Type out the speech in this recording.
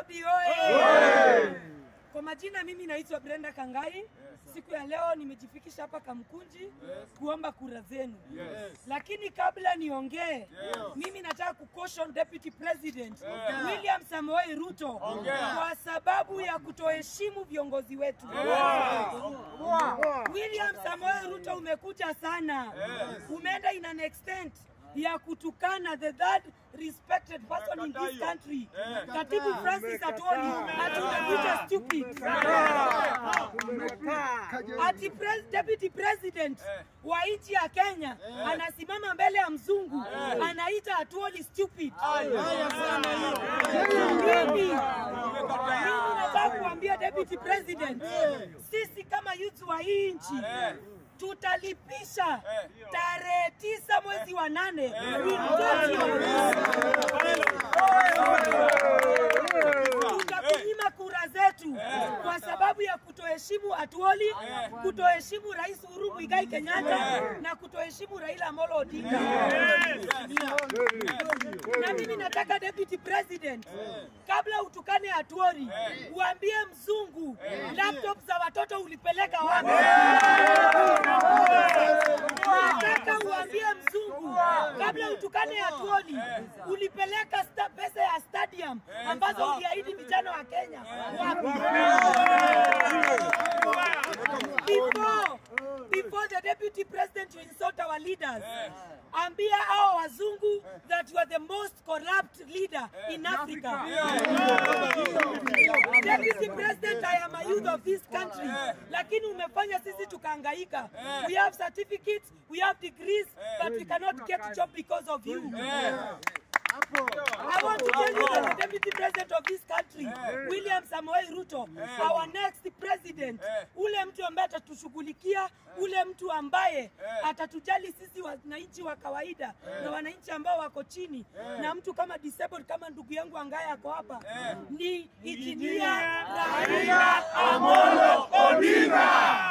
Nairobi oye! Kwa majina mimi naitwa Brenda Kangai. Siku ya leo nimejifikisha hapa Kamkunji kuomba kura zenu, lakini kabla niongee, mimi nataka kucaution Deputy President William Samoei Ruto kwa sababu ya kutoheshimu viongozi wetu. William Samoei Ruto umekuja sana, umeenda in an extent ya kutukana the third respected person in this country, Katibu Francis Atwoli, ati unakuja stupid. Ati pres, deputy president wa nchi ya Kenya anasimama mbele ya mzungu anaita Atwoli stupid. Mimi mimi nataka kuambia deputy president, sisi kama youth wa hii nchi tutalipisha tarehe tisa mwezi wa nane tutakunyima kura zetu kwa sababu ya kutoheshimu Atuoli, kutoheshimu Rais Uhuru Muigai Kenyatta na kutoheshimu Raila Amolo Odinga. Na mimi nataka deputy president, kabla utukane Atuoli, uambie mzungu laptop za watoto ulipeleka wapi? Nataka uambie mzungu kabla utukane Atuoli, ulipeleka sta, pesa ya stadium ambazo uliahidi vijana wa Kenya wapi? Before, before the deputy president to insult our leaders, ambia hao wazungu that you are the most corrupt leader in Africa. Deputy President, I am a youth of this country, lakini umefanya sisi tukahangaika. We have certificates, we have degrees, but we cannot get job because of you. I want to tell you that the deputy president of this country, William Samoei Ruto, our next president, ule mtu ambaye atatushughulikia, ule mtu ambaye atatujali sisi wananchi wa kawaida na wananchi ambao wako chini, na mtu kama disabled kama ndugu yangu ambaye ako hapa ni injinia Raila Amolo Odinga.